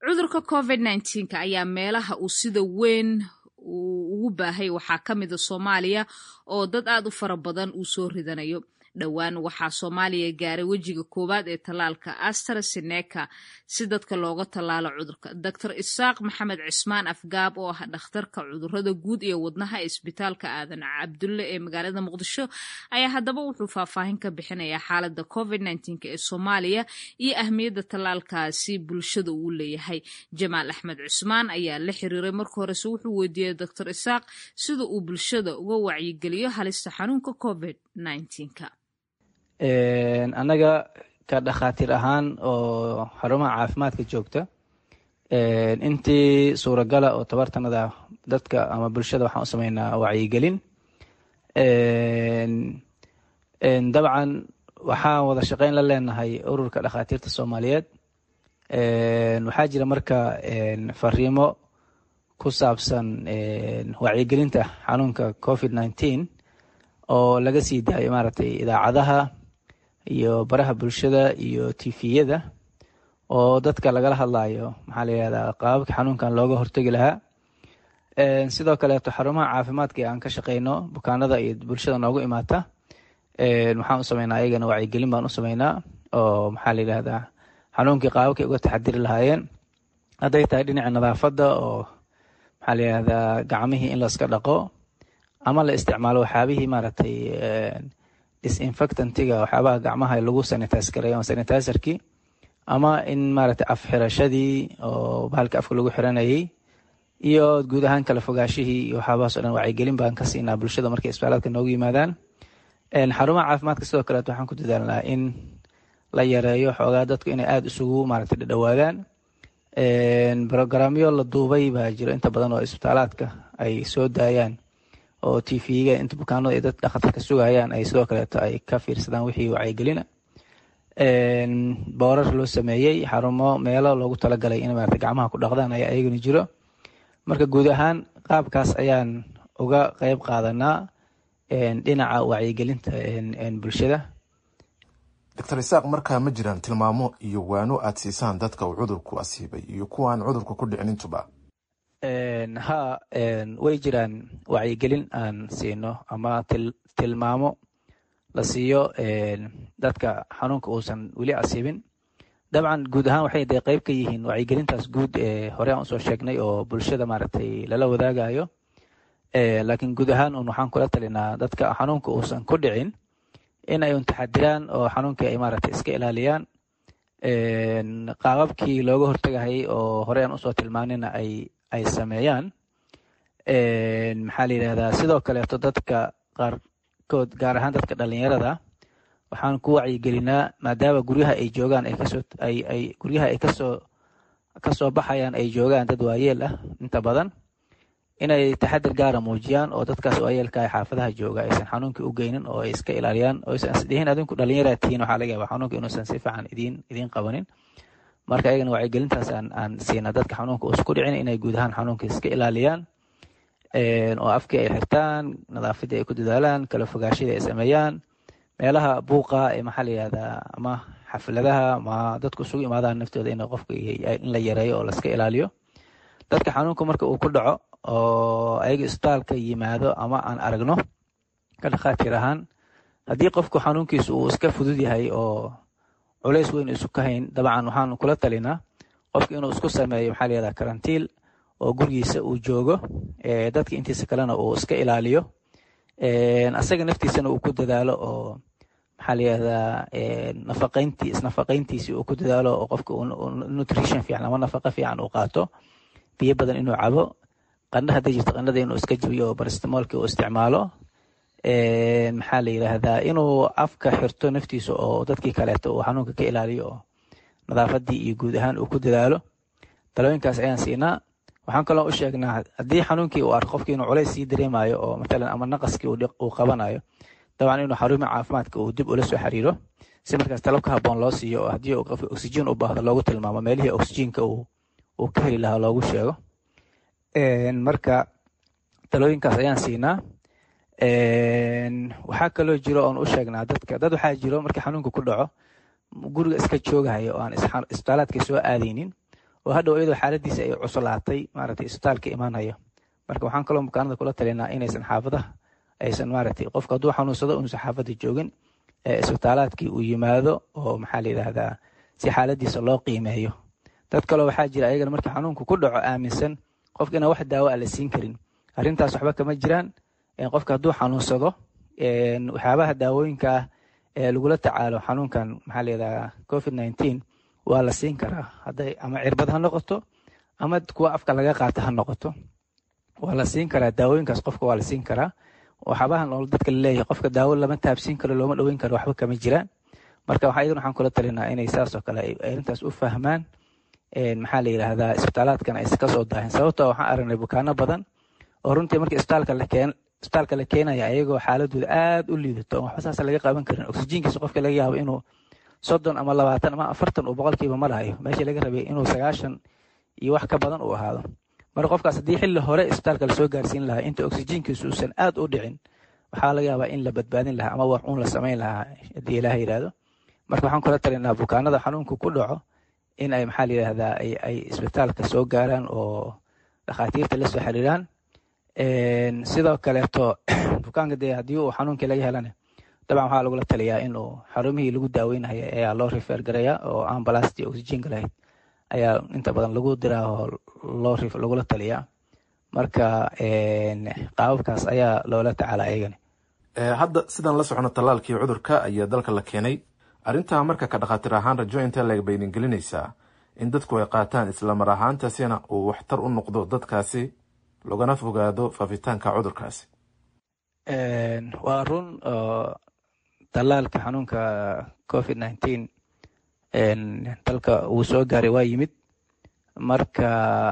cudurka covid nneteen-ka ayaa meelaha uu sida weyn uu ugu baahay waxaa ka mida soomaaliya oo dad aad u fara badan uu soo ridanayo dhowaan waxaa soomaaliya gaaray wejiga koowaad ee tallaalka astraseneca si dadka looga tallaalo cudurka doctor isaaq maxamed cismaan afgaab oo ah dhakhtarka cudurada guud iyo wadnaha ee isbitaalka aadan cabdulle ee magaalada muqdisho ayaa haddaba wuxuu faahfaahin ka bixinayaa xaaladda covid nneteen-ka ee soomaaliya iyo ahmiyadda tallaalkaasi bulshada uu leeyahay jamaal axmed cusmaan ayaa la xiriiray marka horese wuxuu weydiiyey doctor isaaq sida uu bulshada uga wacyigeliyo halista xanuunka covid nneteen-ka annaga ka dhakhaatiir ahaan oo xarumaha caafimaadka joogta intii suuragala oo tabartanada dadka ama bulshada waxaan u sameynaa wacyigelin dabcan waxaan wada shaqeyn la leenahay ururka dhakhaatiirta soomaaliyeed waxaa jira marka fariimo ku saabsan wacyigelinta xanuunka covid nineteen oo laga sii daayo maaragtay idaacadaha iyo baraha bulshada iyo tifiyada oo dadka lagala hadlayo maxaa la yihahdaa qaababka xanuunkan looga hortegi lahaa sidoo kaleeto xarumaha caafimaadka aan ka shaqeyno bukaanada iyo bulshada noogu imaata waxaan u sameynaa ayagana wacyigelin baan u sameynaa oo maxaa la yidhahdaa xanuunkii qaababkay uga taxadiri lahaayeen hadday tahay dhinaca nadaafadda oo maxaa la yihahdaa gacmihii in laska dhaqo ama la isticmaalo waxyaabihii maaragtay disinfectantiga waxyaabaha gacmaha lagu sanitize gareeyo ama sanitizerkii ama in maaragtay afxirashadii oo bahalka afka lagu xiranayay iyo guud ahaan kala fogaashihii iyo waxyaabahaas o dhan wacyigelin baan ka siinaa bulshada markay isbitaaladka noogu yimaadaan xarumaha caafimaadka sidoo kaleeto waxaan ku dadaalnaa in la yareeyo xoogaa dadku inay aada isugu maaragtay dhadhawaadaan brogramyo la duubay baa jiro inta badan oo isbitaalaadka ay soo daayaan oo tvga inta bukaanada ay dad dhakhatarka sugayaan ay sidoo kaleeto ay ka fiirsadaan wixii wacyigelina boorar loo sameeyey xarumo meelo loogu talagalay in maarata gacmaha ku dhaqdaan ayaa ayagana jiro marka guud ahaan qaabkaas ayaan uga qeyb qaadanaa dhinaca wacyigelinta bulshada doctor isaaq markaa ma jiraan tilmaamo iyo waano aad siisaan dadka uu cudurku asiibay iyo kuwaan cudurka ku dhicin intuba ha way jiraan wacyigelin aan siino ama tilmaamo la siiyo dadka xanuunka uusan weli asiibin dabcan guud ahaan waxay de qeyb ka yihiin wacyigelintaas guud ee hore aan usoo sheegnay oo bulshada maaragtay lala wadaagayo laakiin guud ahaan un waxaan kula talinaa dadka xanuunka uusan ku dhicin in ay un taxadiraan oo xanuunkii ay maaragtay iska ilaaliyaan qaababkii looga hortagahayay oo hore aan usoo tilmaanina ay ay sameeyaan maxaa la yidhahdaa sidoo kaleeto dadka qaarkood gaar ahaan dadka dhalinyarada waxaan ku wacyigelinaa maadaama guryaha ay joogaan ay kasoo ay ay guryaha ay kasoo kasoo baxayaan ay joogaan dad waayeel ah inta badan inay taxadir gaara muujiyaan oo dadkaas waayeelka ay xaafadaha jooga aysan xanuunkii u geynin oo ay iska ilaaliyaan oo aysan isdhihin adinku dhalinyaraa tihiin waxaa laga yaabaa xanuunka inuusan si fiican idiin idiin qabanin marka ayagana wacyigelintaas aan aan siina dadka xanuunka uusan ku dhicin inay guud ahaan xanuunka iska ilaaliyaan oo afkii ay xirtaan nadaafadii ay ku dadaalaan kala fogaashadii ay sameeyaan meelaha buuqa ee maxaa la yihahdaa ama xafladaha ama dadku isugu imaadaan naftooda in qofka in la yareeyo oo laska ilaaliyo dadka xanuunka marka uu ku dhaco oo ayaga isbitaalka yimaado ama aan aragno ka dhakhaatiir ahaan haddii qofku xanuunkiisu uu iska fudud yahay oo culays weyn isu ka hayn dabcan waxaan kula talinaa qofka inuu isku sameeyo maxaa la yihahdaa karantiil oo gurigiisa uu joogo dadka intiisa kalena uu iska ilaaliyo asaga naftiisana uu ku dadaalo oo maxaa la yihahdaa nafaqayntii isnafaqayntiisii uu ku dadaalo oo qofka nutrition fiican ama nafaqa fiican uu qaato biyo badan inuu cabo qandha hadday jirto qandhada inuu iska jabiyo oo barastamolki uu isticmaalo maxaa la yidhaahdaa inuu afka xirto naftiisa oo dadkii kaleeto uu xanuunka ka ilaaliyo oo nadaafadii iyo guud ahaan uu ku dadaalo talooyinkaas ayaan siinaa waxaan kaloo u sheegnaa haddii xanuunkii uu arko qofkii inuu culays sii dareemayo oo matalan ama naqaskii uu qabanayo dabcan inuu xarumaha caafimaadka uu dib ula soo xiriiro si markaas talo ka haboon loo siiyo oo haddii uu qofka oxygen u baahdo loogu tilmaamo meelihii oxygenka uu ka heli lahaa loogu sheego marka talooyinkaas ayaan siinaa waxaa kaloo jiro oon u sheegnaa dadka dad waxaa jiro markii xanuunka ku dhaco guriga iska joogahaya oo aan isbitaalaadka soo aadaynin oo hadhow iyadoo xaaladiisa ay cuslaatay maaragtay isbitaalka imaanayo marka waxaan kaloo bukaanada kula talinaa inaysan xaafadaha aysan maaragtay qofka hadduu xanuunsado uusan xaafada joogin ee isbitaalaadkii uu yimaado oo maxaa la yidhaahdaa si xaaladiisa loo qiimeeyo dad kaloo waxaa jira ayagana markii xanuunku ku dhaco aaminsan qofka inaan wax daawo a la siin karin arrintaas waxba kama jiraan qofka hadduu xanuunsado waxyaabaha daawooyinka ah ee lagula tacaalo xanuunkan maxaa layidhaha covid nineteen waa la siin karaa hadday ama cirbad ha noqoto ama kuwa afka laga qaata ha noqoto waa la siin karaa daawooyinkaas qofka waa la siin karaa waxyaabahan oo dadka laleeyahay qofka daawo lama taabsiin karo looma dhoweyn karo waxba kama jiraan marka waxa iyaduna waxaan kula talinaa inay saas oo kale ay arrintaas u fahmaan maxaa la yidhaahdaa isbitaalaadkan aysan kasoo daahin sababtoo waxaan aragnay bukaano badan oo runtii markii isbitaalka la keen isbitaalka la keenaya ayagoo xaaladooda aad u liidato oo waxba saas laga qaban karin oksijiinkiisa qofka laga yaabo inuu soddon ama labaatan ama afartan uu boqolkiiba marahayo meeshii laga rabay inuu sagaashan iyo wax ka badan uu ahaado marka qofkaas haddii xilli hore isbitaalka lasoo gaarsiin lahaa inta oksijiinkiisu uusan aad u dhicin waxaa laga yaabaa in la badbaadin lahaa ama wax uun la samayn lahaa haddii ilaah yidhaahdo marka waxaan kula talinaa bukaanada xanuunka ku dhaco in ay maxaa la yidhaahdaa ay isbitaalka soo gaaraan oo dhakhaatiirta la soo xiriiraan sidoo kaleeto bukaanka dee haddii uu xanuunkii laga helana dabcan waxaa lagula taliyaa inuu xarumihii lagu daaweynaya ayaa loo rifeer garaya oo ambalastii oksijiinka lahayd ayaa inta badan lagu diraa oo loo lagula taliyaa marka qaababkaas ayaa loola tacaala ayagani hadda sidaan la socono tallaalkii cudurka ayaa dalka la keenay arrintaa marka ka dhakhaatiir ahaan rajo intee leg baynin gelinaysaa in dadku ay qaataan islamar ahaantaasina uu waxtar u noqdo dadkaasi logana fogaado faafitaanka cudurkaasi waa run oo tallaalka xanuunka covid nineteen dalka uu soo gaaray waa yimid marka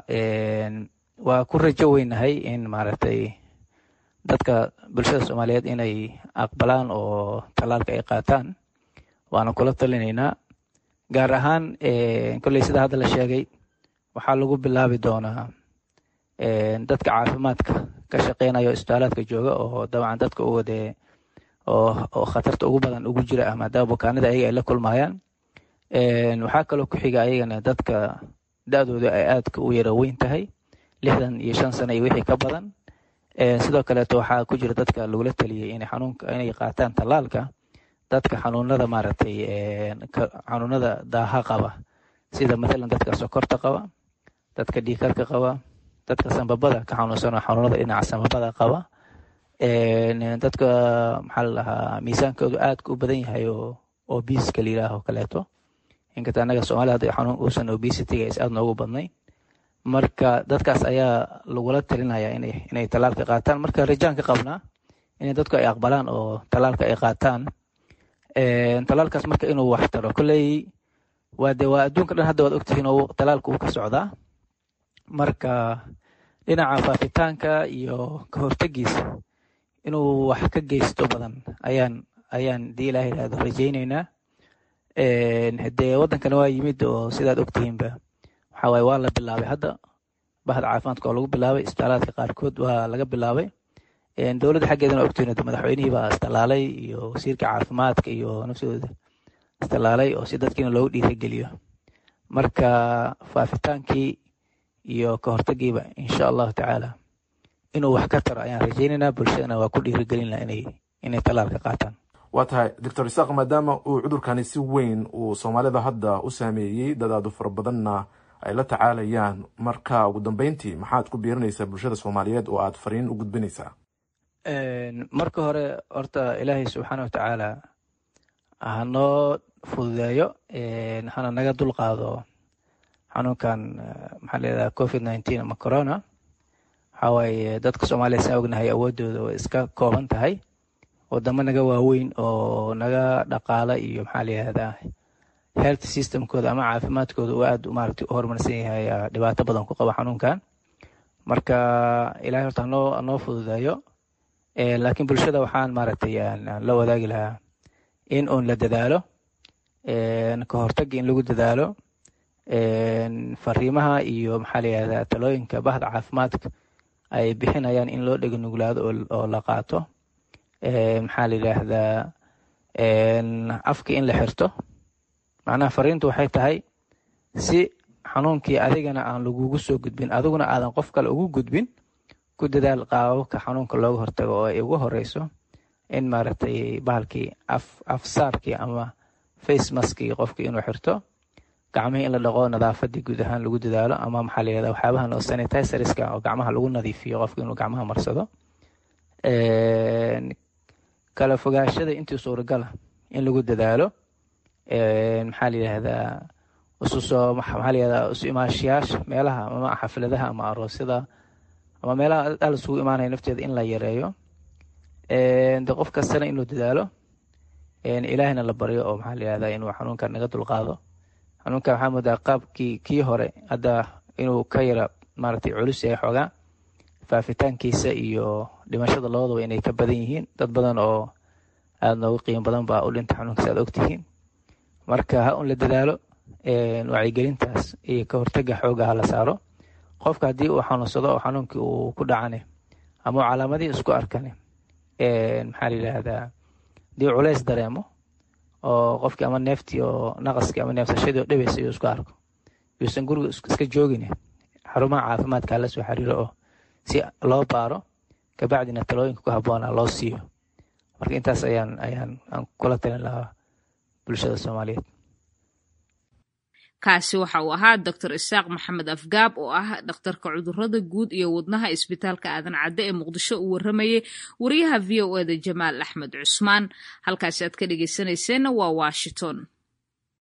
waa ku rajo weynahay in maaragtay dadka bulshada soomaaliyeed inay aqbalaan oo tallaalka ay qaataan waana kula talinaynaa gaar ahaan kolley sida hadda la sheegay waxaa lagu bilaabi doonaa dadka caafimaadka ka shaqeynaya o isbitaalaadka jooga oo dabcan dadka u wadee oo khatarta ugu badan ugu jira ah maadaama bukaanada ayaga ay la kulmayaan waxaa kaloo ku xiga ayagana dadka da-dooda ay aadka u yara weyn tahay lixdan iyo shan sano iyo wixii ka badan sidoo kaleeto waxaa ku jira dadka lagula taliyey inay xanuunka inay qaataan tallaalka dadka xanuunada maaragtay xanuunada daaha qaba sida mathalan dadka sokorta qaba dadka dhiikarka qaba dadka sambabada ka xanuunsanoo xanuunada dhinaca sambabada qaba dadka maxaa la dhahaa miisaankoodu aadka u badan yahay oo obiska la yidhaaho kaleeto inkasta annaga soomaalida hadda xanuun uusan obesity-ga is aad noogu badnay marka dadkaas ayaa lagula talinaya inay inay tallaalka qaataan marka rajaan ka qabnaa inay dadku ay aqbalaan oo tallaalka ay qaataan tallaalkaas marka inuu wax taro kolley waa de waa adduunka dhan hadda waad ogtihiin oo tallaalka uu ka socdaa marka dhinaca faafitaanka iyo ka hortegiisa inuu wax ka geysto badan ayaan ayaan dii ilaah yidhahdo rajayneynaa dee waddankana waa yimid oo sidaad ogtihiinba waxaa waaye waa la bilaabay hadda bahda caafimaadka oo lagu bilaabay isbitaalaadka qaarkood waa laga bilaabay dowladda xaggeedana ogtihiin madaxweynihii baa istalaalay iyo wasiirka caafimaadka iyo nafsadooda istalaalay oo si dadkiina loogu dhiirageliyo marka faafitaankii iyo ka hortagiiba insha allahu tacaala inuu wax ka taro ayaan rajaynaynaa bulshadana waa ku dhiirigelin laha inay inay tallaalka qaataan waa tahay doctor isaaq maadaama uu cudurkani si weyn uu soomaalida hadda u saameeyey dadaadu fara badanna ay la tacaalayaan marka ugu dambeyntii maxaad ku biirinaysaa bulshada soomaaliyeed oo aad fariin u gudbinaysaa marka hore horta ilaahay subxaana wa tacaala hanoo fududeeyo hana naga dulqaado xanuunkan maxaa leedaha covid nineteen ama corona waxaa waaye dadka soomaaliya saa ognahay awoodooda way iska kooban tahay wadamo naga waaweyn oo naga dhaqaala iyo maxaa la yihahdaa health systemkooda ama caafimaadkooda uu aad maaragtay u horumarsan yahay ayaa dhibaato badan ku qaba xanuunkan marka ilahay horta hanoo hanoo fududeeyo laakiin bulshada waxaan maaragtay la wadaagi lahaa in uun la dadaalo ka hortagi in lagu dadaalo fariimaha iyo maxaa la yihahdaa talooyinka bahda caafimaadka ay bixinayaan in loo dhega nuglaado oo la qaato maxaa la yidhaahdaa afka in la xirto macnaha fariintu waxay tahay si xanuunkii adigana aan lagugu soo gudbin adiguna aadan qof kale ugu gudbin ku dadaal qaababka xanuunka looga hortago oo ay ugu horeyso in maaragtay bahalkii af afsaarkii ama face maskii qofkii inuu xirto gacmihii in la dhaqo nadaafadii guud ahaan lagu dadaalo ama maxaa la yihahda waxyaabahan oo sanitizerska oo gacmaha lagu nadiifiyo qofka inuu gacmaha marsado kala fogaashada intii suuragala in lagu dadaalo maxaa la yihahdaa isusoo maxaa la yihahdaa isu imaashiyaasha meelaha ama xafladaha ama aroosyada ama meelaha al isugu imaanaya nafteeda in la yareeyo de qof kastana inuu dadaalo ilaahina la baryo oo maxaa la yihahdaa inuu xanuunkan naga dulqaado xanuunkan waxaa moodaa qaabkii kii hore hadda inuu ka yara maaragtay culus yahay xoogaa faafitaankiisa iyo dhimashada labadaba inay ka badan yihiin dad badan oo aada nooga qiimo badan baa u dhinta xanuunkaas aad ogtihiin marka ha un la dadaalo wacyigelintaas iyo ka hortaga xooga ha la saaro qofka haddii uu xanuunsado oo xanuunkii uu ku dhacane ama uu calaamadihii isku arkane maxaa la yidhaahdaa haddii culays dareemo oo qofkii ama neeftii oo naqaskii ama neefsashadii oo dhibaysa iyuu isku arko yuusan guriga iska joogine xarumaha caafimaadka hala soo xiriiro oo si loo baaro kabacdina talooyinka ku habboona loo siiyo marka intaas ayaan ayaan aan kula talin lahaa bulshada soomaaliyeed kaasi waxa uu ahaa doctor isaaq maxamed afgaab oo ah dhakhtarka cudurada guud iyo wadnaha isbitaalka aadan cadde ee muqdisho uu waramayey wariyaha v o eda jamaal axmed cusmaan halkaasi aad ka dhegeysaneyseenna waa washington